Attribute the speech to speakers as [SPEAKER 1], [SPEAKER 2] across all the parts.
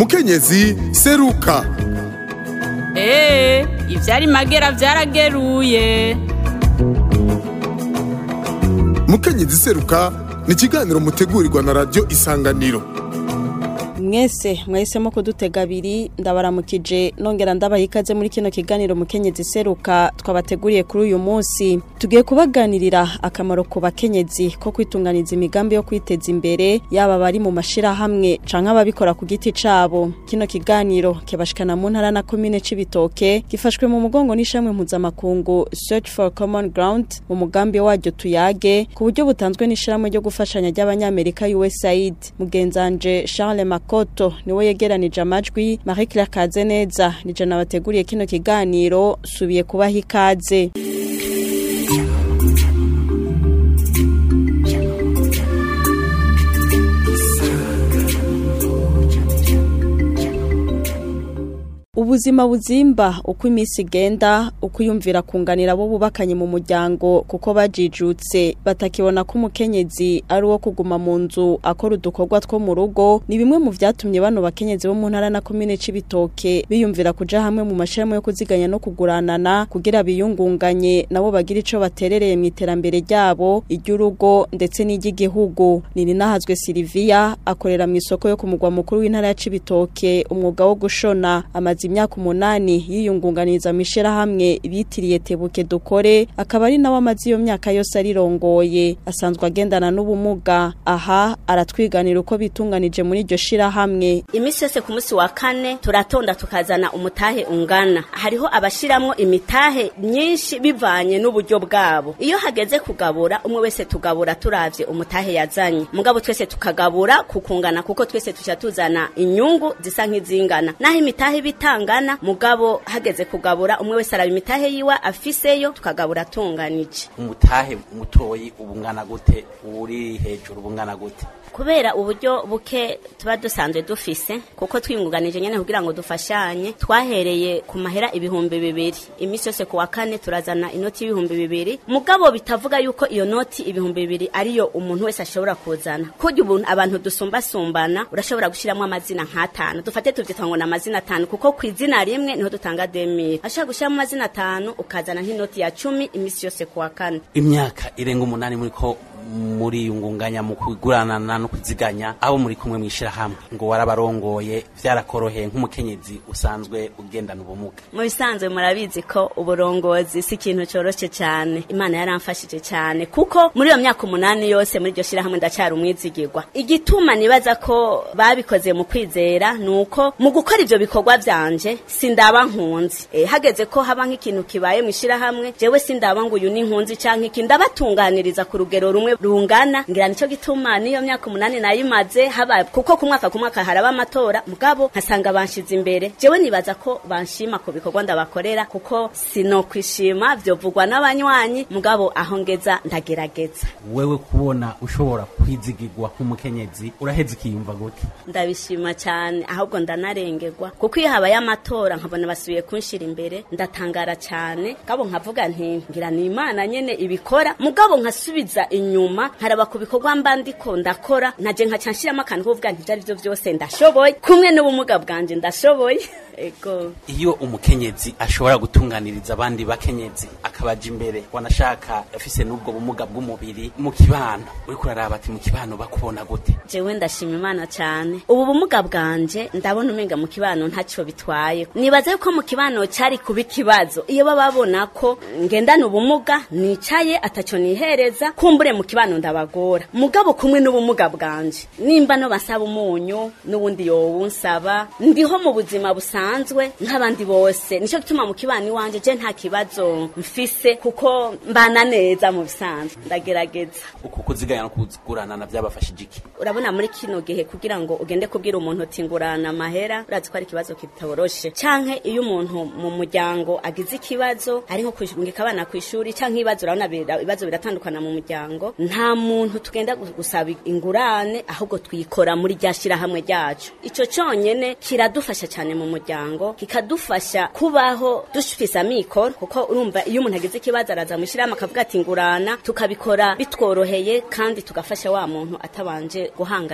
[SPEAKER 1] mukenyezi seruka
[SPEAKER 2] eee ivyari magera vyarageruye
[SPEAKER 1] mukenyezi seruka ni ikiganiro mutegurirwa na radiyo isanganiro
[SPEAKER 3] mwese mwahisemo kudutega abiri ndabaramukije nongera ndabaha ikaze muri kino kiganiro mukenyezi seruka twabateguriye kuri uyu munsi tugiye kubaganirira akamaro ku bakenyezi ko kwitunganiza imigambi yo kwiteza imbere yaba bari mu mashirahamwe canke ababikora ku giti cabo kino kiganiro kibashikana mu ntara na komine c'ibitoke gifashwe mu mugongo n'ishamwe mpuzamakungu search for common ground mu mugambi waryo tuyage ku buryo butanzwe n'ishyirahamwe ryo gufashanya ry'abanyamerika usaid mugenzanje charles makoto niwe yegeranije amajwi marie claire kazeneza nije nabateguriye kino kiganiro subiye kubaha ikaze ubuzima buzimba uko iminsi igenda uko uyumvira kunganira abo bubakanye mu muryango kuko bajijutse batakibona ko umukenyezi ari uwo kuguma mu nzu akora udukorwa two mu rugo ni bimwe mu vyatumye bano bakenyezi bo mu ntara na komine c'ibitoke biyumvira kuja hamwe mu mashirahamwe yo kuziganya no kuguranana kugira biyungunganye nabo bagira ico baterereye mu iterambere ryabo iry'urugo ndetse n'iry'igihugu nirinahazwe Silvia akorera mu isoko yo ku mugwa mukuru w'intara ya Cibitoke umwuga wo gushona amaze imyaka umunani yiyungunganiza mu ishirahamwe bitiriye tebuke dukore akaba ari nawe amaze iyo myaka yose arirongoye asanzwe agendana n'ubumuga aha aratwiganira uko bitunganije muri iryo shirahamwe
[SPEAKER 4] imisi yose ku munsi wa kane turatonda tukazana umutahe ungana hariho abashiramwo imitahe myinshi bivanye n'uburyo bwabo iyo hageze kugabura umwe wese tugabura turavye umutahe yazanye mugabo twese tukagabura kukungana kuko twese tuca tuzana inyungu zisa nk'izingana naho imitahe bitangana mugabo hageze kugabura umwe wese araba imitahe yiwe afiseyo tukagabura tunganije
[SPEAKER 5] umutahe mutoyi ubungana gute uri hejuru ubungana gute
[SPEAKER 4] kubera uburyo buke tuba dusanzwe dufise kuko twiyungunganije nyene kugira ngo dufashanye twahereye ku mahera ibihumbi bibiri imisi yose ku wa kane turazana inoti y'ibihumbi bibiri mugabo bitavuga yuko iyo noti ibihumbi bibiri ariyo umuntu wese ashobora kuzana kurya ubuntu abantu dusumbasumbana urashobora gushiramwo amazina nk'atanu dufate tuvyita ngo ni amazina atanu kuko ku izina rimwe niho dutanga demire ashobora gushiramo amazina atanu ukazana nk'inoti ya cumi imisi yose ku wa kane
[SPEAKER 5] imyaka irenga umunani muri ko muri yungunganya mu kuguranana no kuziganya abo muri kumwe mwishirahamwe ngo warabarongoye vyarakoroheye nk'umukenyezi usanzwe ugendana ubumuga
[SPEAKER 4] mu bisanzwe murabizi ko uburongozi si ikintu coroshe cyane imana yaramfashije cyane kuko muri iyo myaka umunani yose muri iryo shirahamwe ndacyari umwizigirwa igituma nibaza ko babikoze mu kwizera nuko mu gukora ivyo bikorwa vyanje sindaba nkunzi e, hageze ko haba nk'ikintu kibaye mu shirahamwe jewe sindaba ngo uyu ni nkunzi canke iki ndabatunganiriza ku rugero rumwe rungana ngira nico gituma niyo myaka umunani nayimaze haba kuko ku mwaka ku mwaka haraba amatora mugabo nkasanga banshize imbere jewe nibaza ko banshima ku bikorwa ndabakorera kuko sinokwishima vyovugwa n'abanywanyi mugabo aho ngeza ndagerageza
[SPEAKER 5] wewe kubona ushobora kwizigirwa nk'umukenyezi uraheze ikiyumva gute
[SPEAKER 4] ndabishima cyane ahubwo ndanarengerwa kuko iyo habaye amatora nkabona basubiye kunshira imbere ndatangara cyane mugabo nkavuga nti ngira ni imana nyene ibikora mugabo nkasubiza inyuma inyuma nkaraba ku bikorwa mba ndiko ndakora naje nkaca nshiramo akantu kuvuga nti ivyo arivyo vyose ndashoboye kumwe n'ubumuga bwanje ndashoboye ego
[SPEAKER 5] iyo umukenyezi ashobora gutunganiriza abandi bakenyezi akabaja imbere wanashaka afise n'ubwo bumuga bw'umubiri mu kibano uriko uraraba ati mu kibano bakubona gute
[SPEAKER 4] jewe ndashima imana cyane ubu bumuga bwanje ndabona umenga mu kibano ntacyo bitwaye nibaza yuko mu kibano cyari kuba ikibazo iyo baba babona ko ngendana ubumuga nicaye atacyo nihereza kumbure mu kibano ndabagora mugabo kumwe n'ubumuga bwanje nimba no basaba umunyu n'ubundi yowunsaba ndiho mu buzima busanzwe busanzwe nk'abandi bose nico gituma mu kibani wanje je nta kibazo mfise kuko mbana neza mu bisanzwe ndagerageza
[SPEAKER 5] uku kuziganya no kuguranana byabafashije iki
[SPEAKER 4] urabona muri kino gihe kugira ngo ugende kubwira umuntu uti ngurana amahera urazi ko ari ikibazo kitoroshe canke iyo umuntu mu muryango agize ikibazo ari nko kungika abana ku ishuri canke ibibazo urabona ibibazo biratandukana mu muryango nta muntu tugenda gusaba ingurane ahubwo twikora muri rya shirahamwe ryacu ico conyene kiradufasha cyane mu muryango kikadufasha kubaho dufise amikoro kuko urumva iyo umuntu agize ikibazo araza mu shirahamwe akavuga ati ngurana tukabikora bitworoheye kandi tugafasha wa muntu atabanje guhangayika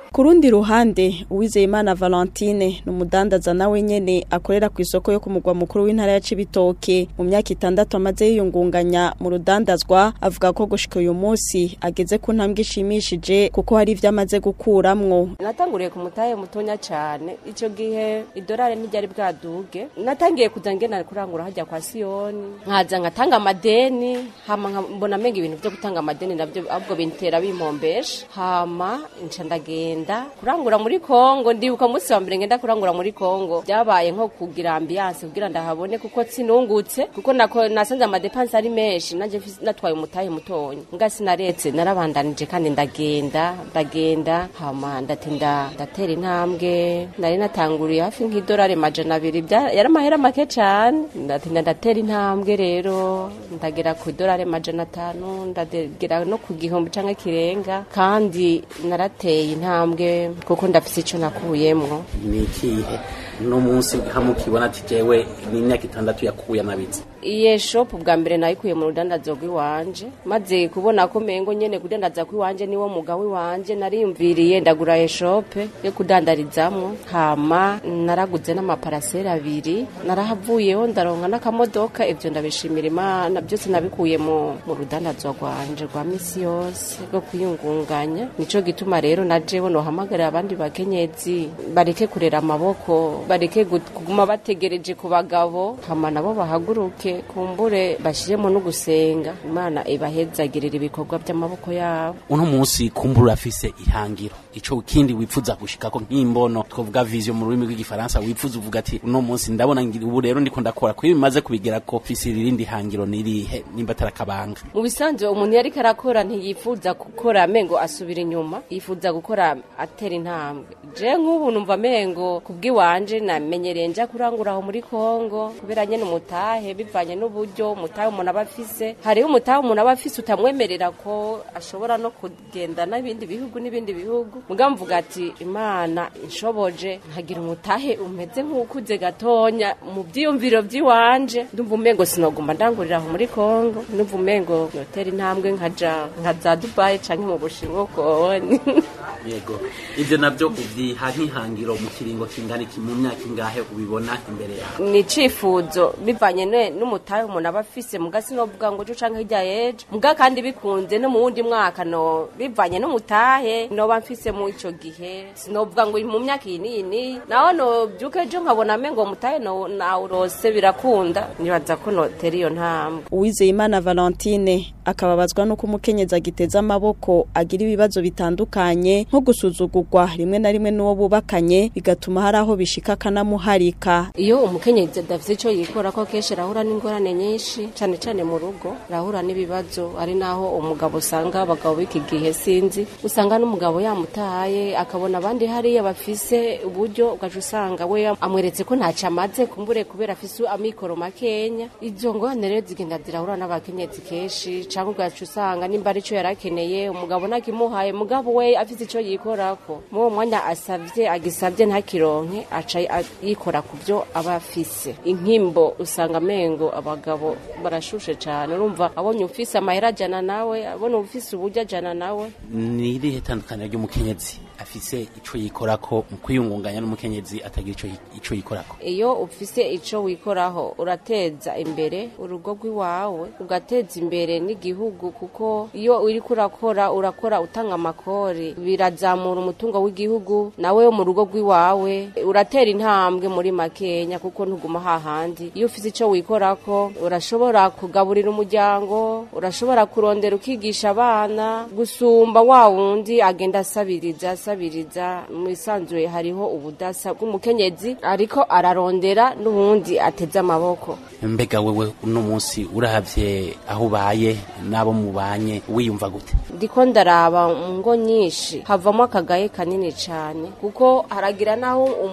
[SPEAKER 3] ku rundi ruhande uwizeyimana valentine ni umudandaza nawe nyene akorera ku isoko yo ku mugwa mukuru w'intara ya cibitoke mu myaka itandatu amaze yiyungunganya mu rudandazwa avuga ko gushika uyu munsi ageze ku ntambwe ishimishije kuko hari ivyo amaze gukuramwo
[SPEAKER 6] natanguriye ku mutahe mutonya cyane icyo gihe idolari ntiryari bwaduge natangiye kuza ngena kurangura hajya kwa siyoni nkaza ngatanga amadeni hama nka- mbona amenga ibintu byo gutanga amadeni nabyo ahubwo bintera bimpombesha hama nca ndagenda kurangura muri kongo ndibuka umunsi wa mbere ngenda kurangura muri kongo byabaye nko kugira ambiyanse kugira ndahabone kuko sinungutse kuko nako nasanze amadepanse ari menshi nanje mfise- natwaye umutahe mutonya nga sinaretse narabandanije kandi ndagenda ndagenda hama ndatinda ndatera intambwe nari natanguriye hafi nk'idolari majana abiri bya- yari amahera make cyane ndatinda ndatera intambwe rero ndagera ku idolari majana atanu ndagera no ku gihumbi cyangwa kirenga kandi narateye intambwe kuko ndafise icyo nakuyemwo
[SPEAKER 5] ni ikihe no munsi hamwe ukibona ati jewe ni imyaka itandatu yakuye anabitse
[SPEAKER 6] iye shopu bwa mbere nayikuye mu rudandazo rw'iwanje maze kubona ko mengo nyene kudandaza kw'iwanje niwo muga w'iwanje nariyumviriye ndagura eshope yo kudandarizamwo hama naraguze n'amaparasera abiri narahavuyeho ndaronka n'akamodoka ivyo ndabishimira imana byose nabikuye mu, mu rudandazo rwanje rwa misi yose rwo kwiyungunganya nico gituma rero na jewe nohamagarira abandi bakenyezi bareke kurera amaboko bareke gut- kuguma bategereje ku bagabo hama nabo bahaguruke kumbure bashiremo no gusenga imana ibahezagirira ibikorwa by'amaboko yabo
[SPEAKER 5] uno munsi kumbura urafise ihangiro ico kindi wifuza gushikako nk'imbono twovuga vision mu rurimi rw'igifaransa wifuza uvuga ati uno munsi ndabona ngira ubu rero ndiko ndakora kuko bimaze kubigera ko fise irindi hangiro nirihe nimba atarakabanga
[SPEAKER 6] mu bisanzwe umuntu yari karakora ntiyifuza gukora amengo asubira inyuma yifuza gukora atera intambwe je nk'ubu numva amengo kubw'iwanje namenyereye nja kurangura aho muri kongo kubera nyene umutahe bivanye n'uburyo umutahe umuntu aba afise hariho umutahe umuntu aba afise utamwemerera ko ashobora no kugenda n'ibindi bihugu n'ibindi bihugu mugabo mvuga ati imana inshoboje nkagira umutahe umeze nk'ukuze gatonya mu byiyumviro by'iwanje ndumva umengo sinoguma ndangurira aho muri kongo ndumva umengo yotera intambwe nkaja nka za dubayi canke mu bushinwa ukoni
[SPEAKER 5] yego ivyo navyo uvyiha nk'ihangiro mu kiringo kingana iki mu myaka ingahe ubibona imbere yawe
[SPEAKER 6] ni icifuzo bivanye ne- n'umutahe umuntu aba afise muga sinovuga ngo ejo canke hirya y'ejo muga kandi bikunze no mu wundi mwaka no bivanye n'umutahe noba mfise mu ico gihe sinovuga ngo mu myaka iyi n'iyi n'iyi naho novyuka ejo nkabona amengo uwo mutahe no- nawurose birakunda nibaza ko notera iyo ntambwe
[SPEAKER 3] uwizeyimana valentine akababazwa n'uko umukenyezi agiteza amaboko agira ibibazo bitandukanye nko gusuzugurwa rimwe na rimwe n'uwo bubakanye bigatuma hari aho bishika akanamuharika
[SPEAKER 6] iyo umukenyezi adafite icyo yikora ko kenshi arahura n'ingorane nyinshi cyane cyane mu rugo arahura n'ibibazo ari naho umugabo usanga abagabo b'iki gihe sinzi usanga n'umugabo yamutaye akabona abandi hariya bafise uburyo ugaca usanga we amweretse ko ntacyo amaze kumbure kubera afise amikoro makenya izo ngorane rero zigenda zirahura n'abakenyezi kenshi cyangwa ugaca usanga nimba ari cyo yari akeneye umugabo ntakimuhaye mugabo we afite icyo yikorako muri uwo mwanya asabye agisabye ntakironke aca yikora ku byo aba afise inkimbo usanga amengo abagabo barashushe cyane urumva abonye ufise amahera ajana nawe abona ufise uburyo ajana nawe
[SPEAKER 5] ni irihe tandukaniro ry'umukenyezi afise ico yikorako mu kwiyungunganya n'umukenyezi atagira ico yi- ico yikorako
[SPEAKER 6] iyo ufise ico wikoraho urateza imbere urugo rw'iwawe ugateza imbere n'igihugu kuko iyo uriko urakora urakora utanga amakori birazamura umutungo w'igihugu nawe wo mu rugo rw'iwawe uratera intambwe muri makenya kuko ntuguma hahandi iyo ufise ico wikorako urashobora kugaburira umuryango urashobora kurondera ukigisha abana gusumba wa wundi agenda asabiriza asabiriza mu isanzuye hariho ubudasa bw'umukenyezi ariko ararondera n'uwundi ateze amaboko
[SPEAKER 5] mbega wewe uno munsi urahavye aho ubaye n'abo mubanye wiyumva gute
[SPEAKER 6] ndiko ndaraba mu ngo nyinshi havamo akagaye kanini cyane kuko haragira naho umugabo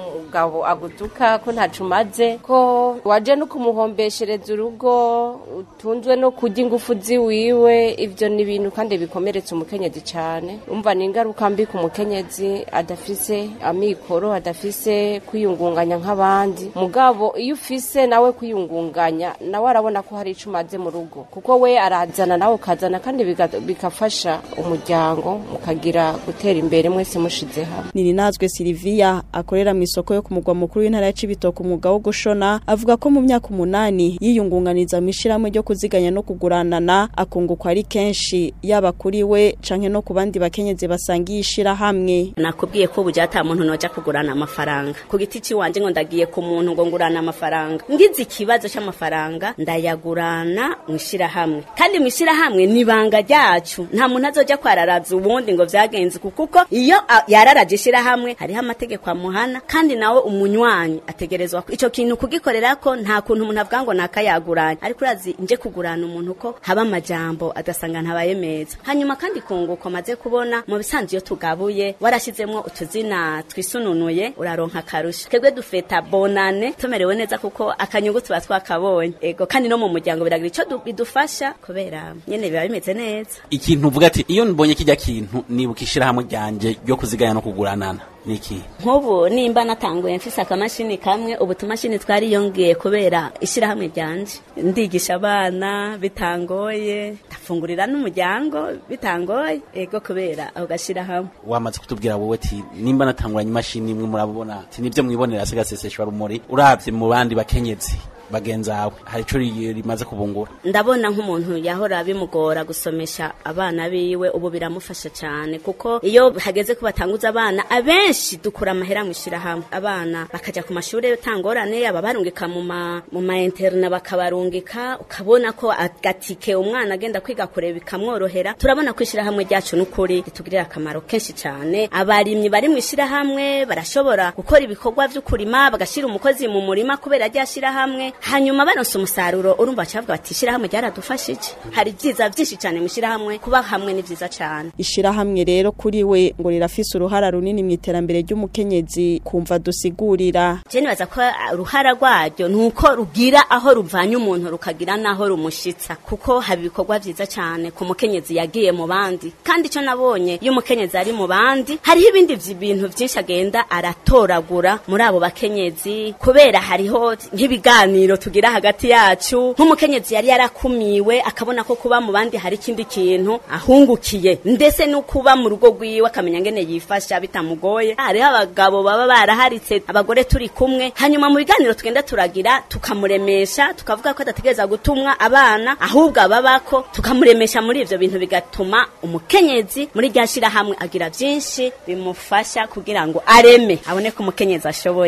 [SPEAKER 6] umugabo agutuka ko ntacu umaze ko waje no kumuhombeshereza urugo utunzwe no kurya ingufu ziwiwe ivyo ni ibintu kandi bikomeretsa umukenyezi cane umva ni ingaruka mbi ku mukenyezi adafise amikoro adafise kwiyungunganya nk'abandi mugabo iyo ufise nawe kwiyungunganya nawe arabona ko hari ico umaze mu rugo kuko we arazana nawe ukazana kandi biga- bigafasha umuryango mukagira gutera imbere mwese mushize hamwe
[SPEAKER 3] Nininazwe Silvia akorera mu isoko yo ku mugwa mukuru w'intara ya Cibitoke umwuga wo gushona avuga ko mu myaka umunani yiyungunganiza mu ishirahamwe ryo kuziganya no kuguranana akungukwa ari kenshi yaba kuri we canke no ku bandi bakenyezi basangiye ishirahamwe
[SPEAKER 4] nakubwiye ko ubu ata muntu noja kugurana amafaranga ku giti ciwanje ngo ndagiye ku muntu ngo ngurana amafaranga ngize ikibazo c'amafaranga ndayagurana mw'ishirahamwe kandi mw'ishirahamwe ni ibanga ryacu nta muntu azoja kwararaza ubundi ngo vyagenze uku kuko iyo a- yararaje ishirahamwe hariho amategeko amuhana kandi nawe umunywanyi ategerezwa ku- ico kintu kugikorerako nta kuntu umuntu avuga ngo nakayaguranye ariko urazi nje kugurana umuntu ko haba amajambo adasanga ntabaye meza hanyuma kandi kunguko maze kubona mu bisanzwe iyo tugabuye warashizemwo utuzina twisununuye uraronka akarusho twebwe dufeta bonane tumerewe neza kuko akanyungu tuba twakabonye ego kandi no mu muryango biragira ico du- bidufasha kubera nyene biba bimeze neza
[SPEAKER 5] ikintu uvuga ati iyo mbonye kijya kintu nibuka ishirahamwe ryanje ryo kuziganya no kuguranana niki
[SPEAKER 4] nk'ubu nimba natanguye mfise akamashini kamwe ubu tumashini twariyongeye kubera ishirahamwe ryanje ndigisha abana bitangoye ndafungurira n'umuryango bitangoye ego kubera ako gashirahamwe
[SPEAKER 5] wamaze kutubwira wowe ati nimba natanguranye imashini imwe murabona ati nibyo mwibonera sigaseseshwa rumuri uravye mu bandi bakenyezi bagenzawe hari ico ri- rimaze kubungura
[SPEAKER 4] ndabona nk'umuntu yahora bimugora gusomesha abana biwe ubu biramufasha cyane kuko iyo hageze ko batanguza abana abenshi dukura amahera mu ishyirahamwe abana bakaja ku mashuri utangorane ababarungika mu ma mu ma interna bakabarungika ukabona ko agatike umwana agenda kwiga kure bikamworohera turabona ko ishyirahamwe ryacu n'ukuri ritugirira akamaro kenshi cyane abarimyi bari mu ishyirahamwe barashobora gukora ibikorwa vyo kurima bagashyira umukozi mu murima kubera rya shyirahamwe hanyuma baronse umusaruro urumva bacavuga bati ishyirahamwe ryaradufashije hari ibyiza byinshi cyane mu ishyirahamwe kuba hamwe ni byiza cyane
[SPEAKER 3] ishirahamwe rero kuri we ngo rirafise uruhara runini mu iterambere ry'umukenyezi kumva dusigurira
[SPEAKER 4] je nibaza ko uh, uruhara rwaryo ni uko rugira aho ruvanye umuntu rukagira n'aho rumushitsa kuko haba ibikorwa vyiza cyane ku mukenyezi yagiye mu bandi kandi icyo nabonye iyo umukenyezi ari mu bandi hariho ibindi vyi- bintu vyinshi agenda aratoragura muri abo bakenyezi kubera hariho nk'ibiganiro tugira hagati yacu nk'umukenyezi yari yarakumiwe akabona ko kuba mu bandi hari ikindi kintu ahungukiye ndetse no kuba mu rugo rwiwe akamenya ngene yifasha bitamugoye hariho abagabo baba baraharitse abagore turi kumwe hanyuma mu biganiro tugenda turagira tukamuremesha tukavuga ko adategereza gutumwa abana ahubwo ababako tukamuremesha muri ivyo bintu bigatuma umukenyezi muri rya shirahamwe agira vyinshi bimufasha kugira ngo areme abone ko umukenyezi ashoboye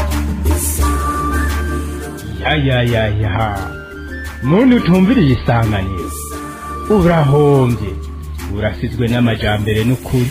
[SPEAKER 7] ya ya ya ya muntu utumviriye isanganiro urahombye urasizwe n'amajambere n'ukuri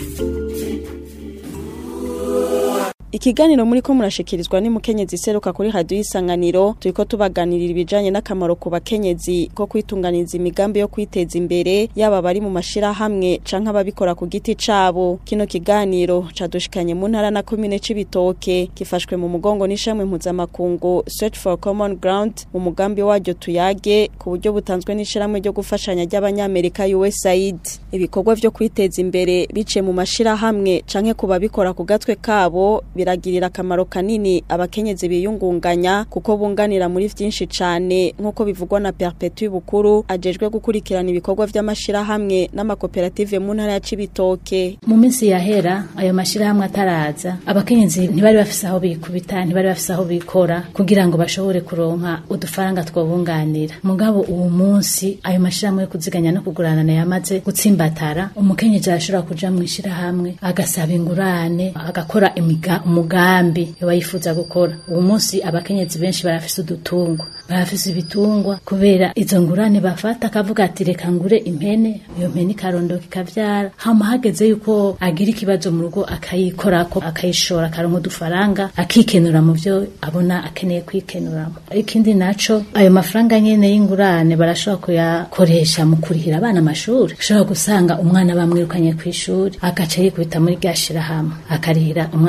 [SPEAKER 3] Ikiganiro muri ko murashikirizwa ni mukenyezi seruka kuri radio isanganiro turiko tubaganirira ibijanye n'akamaro ku bakenyezi ko kwitunganiza imigambi yo kwiteza imbere yaba bari mu mashira hamwe canke ababikora ku giti cabo kino kiganiro cadushikanye mu ntara na commune c'ibitoke gifashwe mu mugongo n'ishamwe mpuzamakungu Search for Common Ground mu mugambi waryo tuyage ku buryo butanzwe n'ishiramwe ryo gufashanya ry'abanyamerika USAID ibikorwa vyo kwiteza imbere bice mu mashira hamwe canke ku babikora ku gatwe kabo biragirira akamaro kanini abakenyezi biyungunganya kuko bunganira muri vyinshi cane nk'uko bivugwa na Perpetuit Bukuru ajejwe gukurikirana ibikorwa vy'amashirahamwe n'amakoperative mu ntara ya Cibitoke
[SPEAKER 8] mu minsi yahera ayo mashirahamwe ataraza abakenyezi ntibari bafise aho bikubita ntibari bafise aho bikora kugira ngo bashobore kuronka udufaranga twobunganira mugabo uwo munsi ayo mashirahamwe yo kuziganya no kuguranana yamaze gutsimbatara umukenyezi arashobora kuja mu ishirahamwe agasaba ingurane agakora imiga, umugambi yoba yifuza gukora uwo munsi abakenyezi benshi barafise udutungwa barafise ibitungwa kubera izo ngurane bafata akavuga ati reka ngure impene iyo mpene ikarondoka ikavyara hama hageze yuko agira ikibazo mu rugo akayikorako akayishora akaronka udufaranga akikenura mu vyo abona akeneye kwikenuramo ikindi naco ayo mafaranga nyene y'ingurane barashobora kuyakoresha mu kurihira abana amashuri ushobora gusanga umwana bamwirukanye kw'ishuri agaca yikubita muri rya shirahamwe akarihira umwana ishuri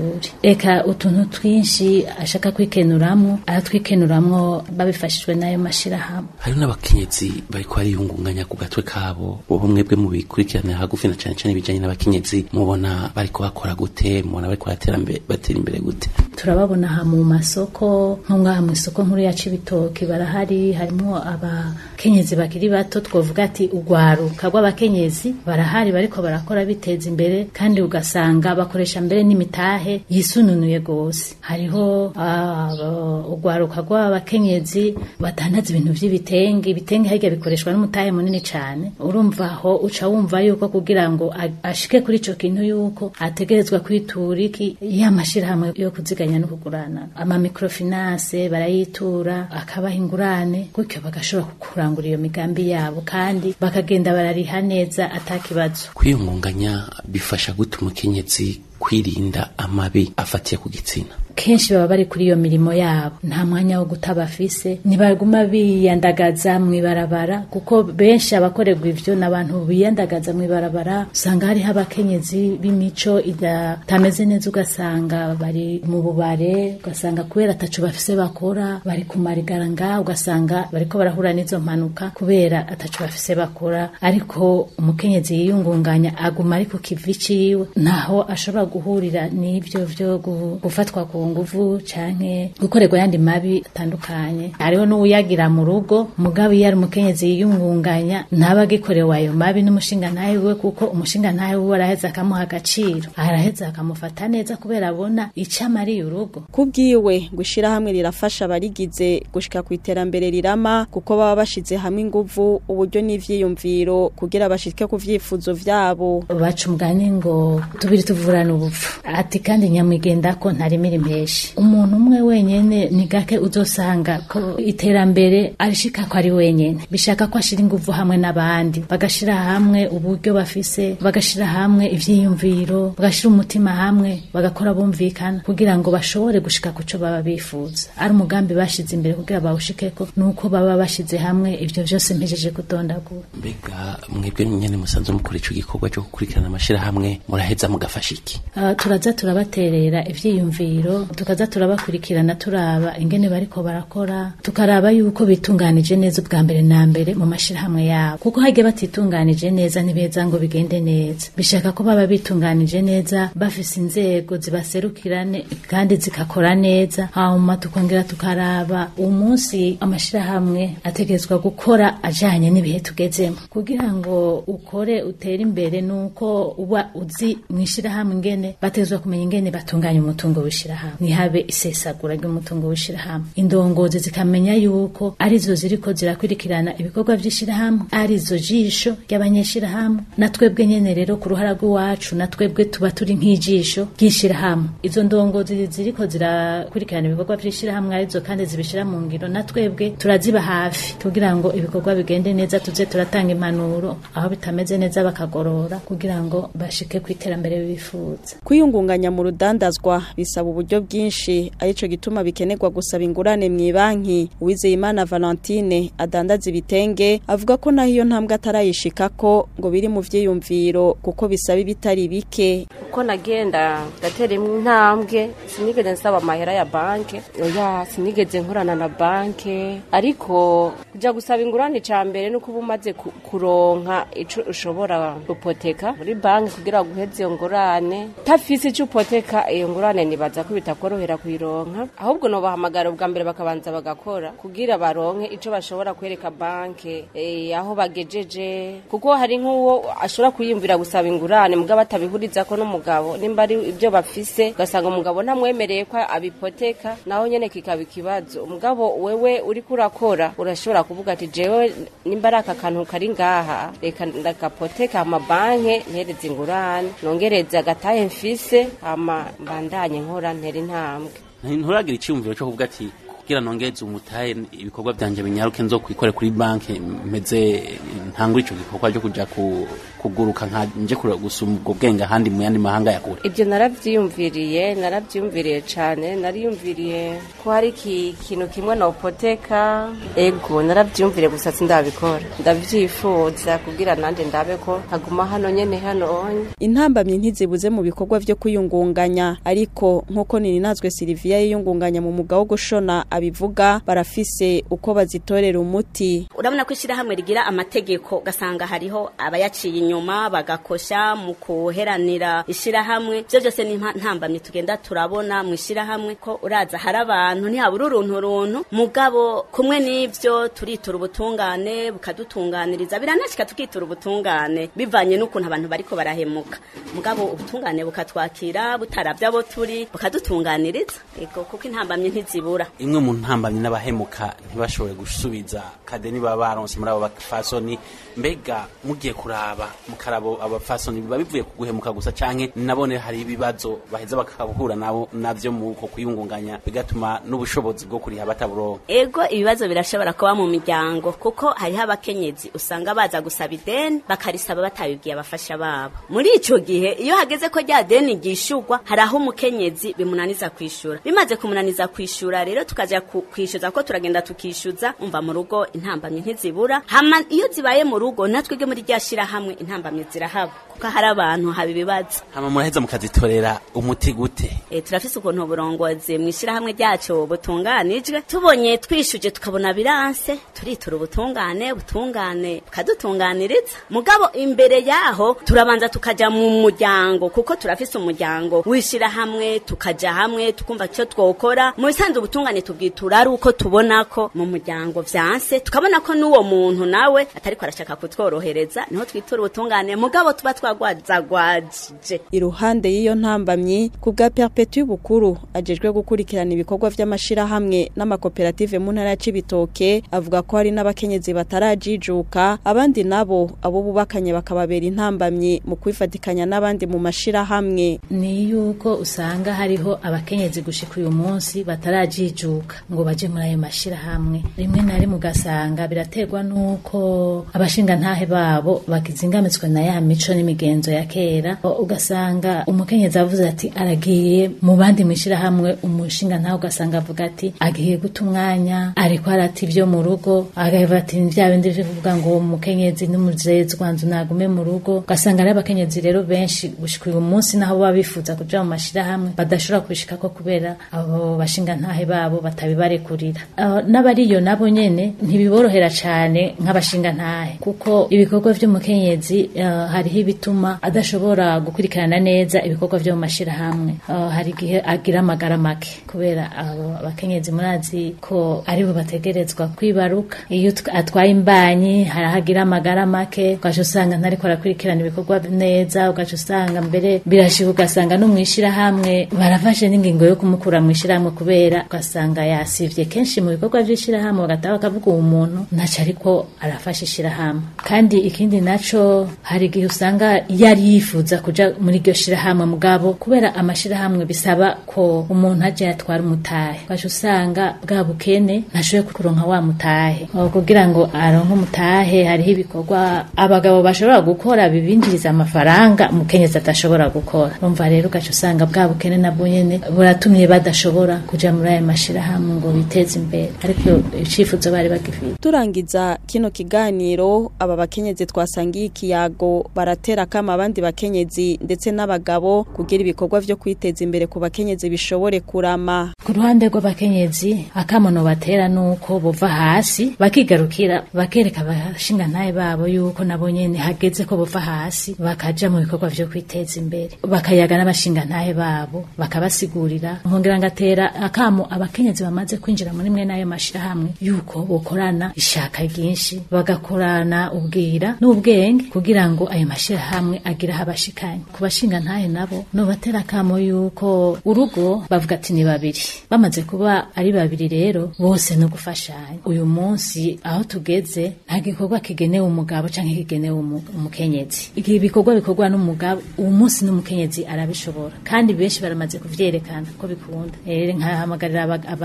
[SPEAKER 8] ishuri eka utuntu twinshi ashaka kwikenuramwo aratwikenuramwo babifashijwe n'ayo mashirahamwe
[SPEAKER 5] hariho n'abakenyezi bariko bariyungunganya ku gatwe kabo ubu mwebwe mu bikurikiranira hagufi na cane cane ibijanye n'abakenyezi mubona bariko bakora gute mubona bariko baratera imbere batera imbere gute
[SPEAKER 8] turababona aha mu masoko nko ngaha mu isoko nkuru ya Cibitoke barahari harimo abakenyezi bakiri bato twovuga ati urwaruka rw'abakenyezi barahari bariko barakora biteza imbere kandi ugasanga bakoresha mbere n'imitahe yisununuye gose hariho ah, urwaruka rw'abakenyezi batandaza ibintu vy'ibitenge ibitenge harya bikoreshwa n'umutahe munini cane urumva aho uca wumva yuko kugira ngo a- ashike kuri ico kintu yuko ategerezwa kwitura iki ya mashirahamwe yo kuziganya no kugurana ama microfinance barayitura akabaha ingurane gutyo bagashobora kurangura iyo migambi yabo kandi bakagenda barariha neza atakibazo
[SPEAKER 5] kwiyungunganya bifasha gute umukenyezi kwirinda amabi afatiye ku gitsina
[SPEAKER 8] kenshi baba bari kuri iyo mirimo yabo nta mwanya wo guta bafise ntibaguma biyandagaza mw'ibarabara kuko benshi abakorerwa ivyo n'abantu biyandagaza mw'ibarabara usanga hariho abakenyezi b'imico ida- itameze neza ugasanga bari mu bubare ugasanga kubera ataco bafise bakora bari kumarigara nga ugasanga bariko barahura n'izo mpanuka kubera ataco bafise bakora ariko umukenyezi yiyungunganya aguma ari ku kivi ciwe ntaho ashobora guhurira n'ivyo vyo gu- gufatwa ku nguvu canke gukorerwa yandi mabi atandukanye hariho n'uwuyagira mu rugo mugabo iyo ari umukenyezi yiyungunganya ntaba agikorewe ayo mabi n'umushinga ntahe wiwe kuko umushinga ntahe wiwe araheza akamuha agaciro araheza akamufata neza kubera abona ico amariye urugo
[SPEAKER 3] kubwiwe ngo ishirahamwe rirafasha abarigize gushika ku iterambere rirama kuko baba bashize hamwe inguvu uburyo n'ivyiyumviro kugira bashike ku vyifuzo vyabo
[SPEAKER 8] baca umugani ngo tubiri tuvurana ubupfu ati kandi nyamwigenda ko ntarimira impeshi umuntu umwe wenyene ni gake uzosanga ko iterambere arishika ko ari wenyene bishaka ko ashira inguvu hamwe n'abandi bagashira hamwe uburyo bafise bagashira hamwe ivyiyumviro bagashira umutima hamwe bagakora bumvikana kugira ngo bashobore gushika ku co baba bifuza ari umugambi bashize imbere kugira bawushikeko nuko baba bashize hamwe ivyo vyose mpejeje kudondagura
[SPEAKER 5] mbega mwebwe nyene musanzwe mukora ico gikorwa cyo gukurikirana amashirahamwe muraheza mugafasha iki
[SPEAKER 8] Uh, turaza turabaterera ivyiyumviro tukaza turabakurikirana turaba ingene bariko barakora tukaraba yuko bitunganije neza ubwa mbere na mbere mu mashirahamwe yabo kuko hagiye batitunganije neza ntibeza ngo bigende neza bishaka ko baba bitunganije neza bafise inzego zibaserukirane kandi zigakora neza hanyuma tukongera tukaraba umunsi amashirahamwe ategerezwa gukora ajanye n'ibihe tugezemo kugira ngo ukore utere imbere nuko uba uzi mwishirahamwe ingene batezwa kumenya ingene batunganya umutungo w'ishirahamwe ntihabe isesagura ry'umutungo w'ishirahamwe indongozi zikamenya yuko arizo ziriko zirakurikirana ibikorwa vy'ishirahamwe arizo jisho ry'abanyeshirahamwe na twebwe nyene rero ku ruhara rw'iwacu na twebwe tuba turi nk'ijisho ry'ishirahamwe izo ndongozi ziriko zirakurikirana ibikorwa vy'ishirahamwe arizo kandi zibishira mu ngiro na twebwe turaziba hafi kugira ngo ibikorwa bigende neza tuze turatanga impanuro aho bitameze neza bakagorora kugira ngo bashike ku iterambere bifuza
[SPEAKER 3] kwiyungunganya mu rudandazwa bisaba uburyo bwinshi arico gituma bikenerwa gusaba ingurane mu banki Uwizeyimana Valentine adandaza ibitenge avuga ko naho iyo ntambwe atarayishikako ngo biri mu vyiyumviro kuko bisaba ibitari bike
[SPEAKER 6] uko nagenda ndatera intambwe sinigeze nsaba amahera ya banke oya sinigeze nkorana na banke ariko kuja gusaba ingurane ca mbere nuko uba umaze ku- kuronka ico ushobora gupoteka muri banki kugira ngo uheze iyo ngurane tafise ico upoteka iyo ngurane nibaza ko bitakorohera kuyironka ahubwo nobahamagara ubwa mbere bakabanza bagakora kugira baronke ico bashobora kwereka banke eh, aho bagejeje kuko hari nk'uwo ashobora kuyumvira gusaba ingurane mugabo atabihurizako n'umugabo nimba ari ibyo bafise ugasanga umugabo ntamwemereye ko abipoteka naho nyene kikaba ikibazo umugabo wewe uriko urakora urashobora kuvuga ati jewe nimba ari aka kantu kari ngaha reka ndagapoteka hama banke ntereze ingurane nongereze agatahe mfise hama mbandanye nkora ntera intambwe
[SPEAKER 5] nturagira icyumviro cyo kuvuga ati kugira nongeze umutahe ibikorwa byanje binyaruke nzo kwikore kuri banki meze ntangure ico gikorwa cyo kuja ku, kuguruka nka nje kure gusuma ubwo bwenge ahandi mu yandi mahanga ya kure
[SPEAKER 6] ibyo narabyiyumviriye narabyiyumviriye cyane nariyumviriye ko hari iki kintu kimwe na opoteka ego narabyiyumviriye gusa sindabikora ndabyifuza kugira nanjye ndabe ko haguma hano nyene hano onye
[SPEAKER 3] intambamyi ntizibuze mu bikorwa vyo kwiyungunganya ariko nk'uko nininazwe Silvia yiyungunganya mu muga wo gushona abivuga barafise uko bazitorera umuti
[SPEAKER 4] urabona ko ishyirahamwe rigira amategeko ugasanga hariho abayaciye inyuma bagakosha mu kuheranira ishyirahamwe ibyo byose ni impa- ntambamyi tugenda turabona mu ishyirahamwe ko uraza hari abantu ntihabura uruntu runtu mugabo kumwe n'ibyo turitura ubutungane bukadutunganiriza biranashika tukitura ubutungane bivanye n'ukuntu abantu bariko barahemuka mugabo ubutungane bukatwakira butaravye abo turi bukadutunganiriza ego kuko intambamyi ntizibura
[SPEAKER 5] imwe mu ntambamyi n'abahemuka ntibashobore gusubiza kadeni baba baronse muri abo bafasoni mbega mugiye kuraba mukarabo abafasoni biba bivuye ku guhemuka gusa canke nabone hari ibibazo baheza bakahura nabo navyo mu uko kwiyungunganya bigatuma n'ubushobozi bwo kuriha bataburonka
[SPEAKER 4] ego ibibazo birashobora kuba mu miryango kuko hariho abakenyezi usanga baza gusaba ideni bakarisaba batabibwiye abafasha babo muri ico gihe iyo hageze ko rya deni ryishurwa hari aho umukenyezi bimunaniza kwishura bimaze kumunaniza kwishura rero tukaja ku- kwishyuza ko turagenda tukishyuza umva mu rugo intambamyi ntizibura hama iyo zibaye mu rugo natwebwe muri rya shirahamwe intambamyi zirahaba kuko hari abantu haba ibibazo
[SPEAKER 5] hama muraheza mukazitorera umuti gute
[SPEAKER 4] e, turafise ukuntu uburongozi mu ishyirahamwe ryacu butunganijwe tubonye twishuje tukabona biranse turitura ubutungane butungane bukadutunganiriza mugabo imbere yaho turabanza tukaja mu muryango kuko turafise umuryango w'ishyirahamwe tukaja hamwe tukumva icyo twokora mu bisanzwe ubutungane tubwitura ari uko tubona ko mu muryango vyanse tukabona ko n'uwo muntu nawe atariko arashaka kutworohereza niho twitura ubutungane mugabo tuba twagwazagwajije
[SPEAKER 3] iruhande y'iyo ntambamyi ku bwa perpetu y'ubukuru ajejwe gukurikirana ibikorwa vy'amashirahamwe n'amakoperative mu ntara ya Cibitoke avuga ko hari n'abakenyezi batarajijuka abandi nabo abo bubakanye bakababera intambamyi mu kwifatikanya n'abandi mu mashirahamwe
[SPEAKER 8] ni yuko usanga hariho abakenyezi gushika uyu munsi batarajijuka ngo baje muri ayo mashirahamwe rimwe na rimwe ugasanga biraterwa n'uko abashingantahe babo bakizingamitswe na ya mico n'imigenzo ya kera O- ugasanga umukenyezi avuze ati aragiye mu bandi mwishirahamwe umushingantahe ugasanga avuga ati agiye guta umwanya ariko arata ivyo mu rugo agavuga ati "Ni vya bindi vyo kuvuga ngo umukenyezi n'umuzezwa nzu nagume mu rugo ugasanga ari abakenyezi rero benshi gushika uyu munsi naho baba bifuza kuja mu mashirahamwe badashobora kubishikako kubera abo bashingantahe babo batabibarekurira Aho n'abariyo nabo nyene ntibiborohera cane nk'abashingantahe kuko ibikorwa vy'umukenyezi eh, hariho ibituma adashobora gukurikirana neza ibikorwa vyo mu mashirahamwe Eh, hari igihe agira amagara make kubera abo abakenyezi murazi ko aribo bategerezwa kwibaruka iyo tw- atwaye imbanyi hari aho agira amagara make ugaca usanga ntariko arakurikirana ibikorwa neza ugaca usanga mbere birashika ugasanga no mw'ishirahamwe barafashe n'ingingo yo kumukura mw'ishirahamwe kubera ugasanga yasivye kenshi mu bikorwa vy'ishirahamwe bagataha bakavuga uwo muntu ntaco ariko arafasha ishirahamwe kandi ikindi naco hari igihe usanga yari yifuza kuja muri iryo shirahamwe mugabo kubera amashirahamwe bisaba ko umuntu aje yatwara umutahe ugaca usanga bwa bukene ntashoboye kuronka wa mutahe Aho kugira ngo aronke umutahe hariho ibikorwa abagabo bashobora gukora bibinjiriza amafaranga umukenyezi adashobora gukora umva rero ugaca usanga bwa bukene nabwo nyene buratumye badashobora kuja muri ayo mashirahamwe ngo biteze imbere ariko icifuzo bari bagifite
[SPEAKER 3] turangiza kino kiganiro aba bakenyezi twasangiye ikiyago baratera kama abandi bakenyezi ndetse n'abagabo kugira ibikorwa vyo kwiteza imbere ku bakenyezi bishobore kurama
[SPEAKER 8] ku ruhande rw'abakenyezi akamono batera nuko bova hasi bakigarukira bakereka abashingantahe babo yuko nabo nyene hageze ko bova hasi bakaja mu bikorwa vyo kwiteza imbere bakayaga n'abashingantahe babo bakabasigurira nkongera ngatera akamo abakenyezi bamaze kwinjira muri mwe n'ayo mashirahamwe yuko bokorana ishaka ryinshi bagakorana ubwira n'ubwenge kugira ngo ayo mashirahamwe agire aho abashikanye ku bashingantahe nabo no batera akamo yuko urugo bavuga ati ni babiri bamaze kuba ari babiri rero bose no gufashanya uyu munsi aho tugeze nta gikorwa kigenewe umugabo canke kigenewe umu- umukenyezi igihe ibikorwa bikorwa n'umugabo uwo munsi n'umukenyezi arabishobora kandi benshi baramaze kuvyerekana ko bikunda rero nkahamagarira aba-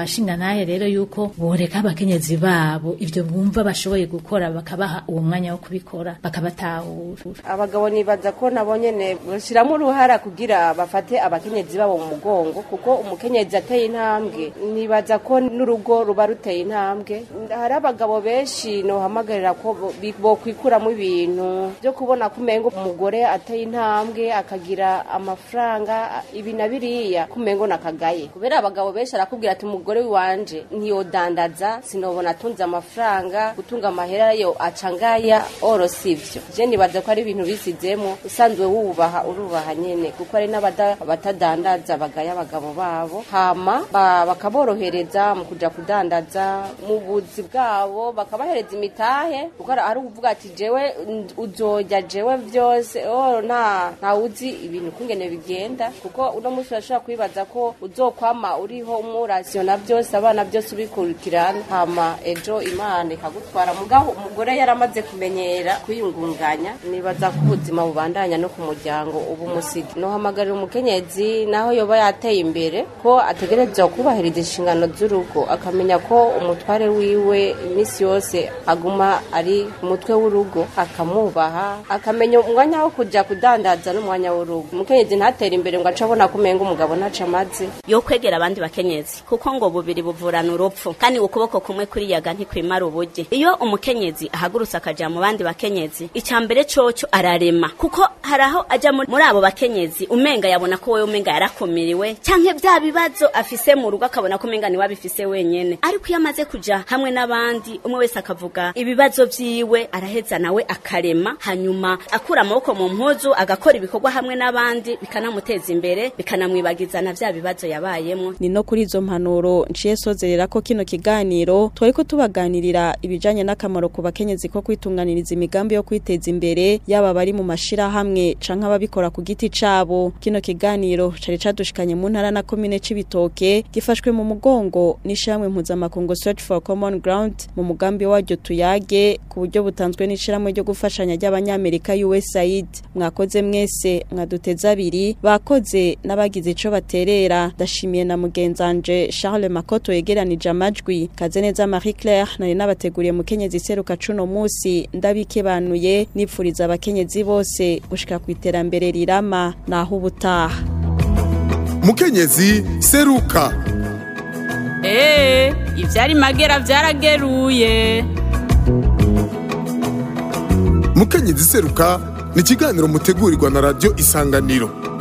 [SPEAKER 8] abashinga naye rero yuko boreka abakenyezi babo ivyo bumva bashoboye gukora bakabaha uwo mwanya wo kubikora bakabatahura
[SPEAKER 6] abagabo nibaza ko nabo nyene bashiramo uruhara kugira bafate abakenyezi babo mu mugongo kuko umukenyezi ateye intambwe nibaza ko n'urugo ruba ruteye intambwe hari abagabo benshi nohamagarira ko bo- bi- bokwikuramwo ibintu byo kubona ko umengo umugore ateye intambwe akagira amafaranga ibi na biriya ko umengo nakagaye kubera abagabo benshi arakubwira ati umugore wanje ntiyodandaza sinobona atunze amafaranga gutunga amahera yo acangaya oro sivyo je nibaza ko ari ibintu bisizemo usanzwe wubaha urubaha nyene kuko hari n'abada- abatadandaza bagaya abagabo babo hama ba- bakaborohereza mu kuja kudandaza mu buzi bwabo bakabahereza imitahe kuko hari- hari uvuga ati jewe n- uzoja jewe vyose oh nta nta uzi ibintu kungene bigenda kuko uno munsi urashobora kwibaza ko uzokwama uriho umurasiona byose abana byose ubikurikirana hama ejo imana ikagutwara mugabo umugore yaramaze kumenyera kwiyungunganya nibaza ko ubuzima bubandanya no ku muryango ubu musigi nohamagarira umukenyezi naho yoba yateye imbere ko ategerezwa kubahiriza inshingano z'urugo akamenya ko umutware wiwe iminsi yose aguma ari umutwe w'urugo akamwubaha akamenya umwanya wo kuja kudandaza n'umwanya w'urugo umukenyezi ntatere imbere ngo ace abona ko umenga umugabo ntaco amaze
[SPEAKER 4] yo kwegera abandi bakenyezi kuko ngo bubiri buvurana urupfu kandi ukuboko kumwe kuriyaga ntikwimara ubugi iyo umukenyezi ahagurutse akaja mu bandi bakenyezi icya mbere coco ararema kuko hari aho ajya muri muri abo bakenyezi umenga yabona ko wewe umenga yarakumiriwe canke bya bibazo afise mu rugo akabona ko umenga niwe abifise wenyene ariko iyo amaze kuja hamwe n'abandi umwe wese akavuga ibibazo vyiwe araheza nawe akarema hanyuma akura amaboko mu mpuzu agakora ibikorwa hamwe n'abandi bikanamuteza imbere bikanamwibagiza na vya bibazo yabayemwo
[SPEAKER 3] ni no kuri izo mpanuro nciye sozerera ko kino kiganiro twari ko tubaganirira ibijanye n'akamaro ku bakenyezi ko kwitunganiriza imigambi yo kwiteza imbere yaba bari mu mashirahamwe canke ababikora ku giti cabo kino kiganiro cari cadushikanye mu ntara na komine c'ibitoke gifashwe mu mugongo n'ishamwe mpuzamakungu search for common ground mu mugambi waryo tuyage ku buryo butanzwe n'ishiramwe ryo gufashanya ry'abanyamerika USAID mwakoze mwese mwaduteze abiri bakoze n'abagize ico baterera ndashimiye na mugenzanje Charles Makoto yegeranije amajwi kaze neza Marie Claire nari nabateguriye mukenyezi seruka cuno musi ndabikebanuye nipfuriza abakenyezi bose gushika ku iterambere rirama naho ubutaha
[SPEAKER 1] mukenyezi seruka
[SPEAKER 2] Ee, ivyari magera vyarageruye.
[SPEAKER 1] mukenyezi seruka ni ikiganiro mutegurirwa na radiyo isanganiro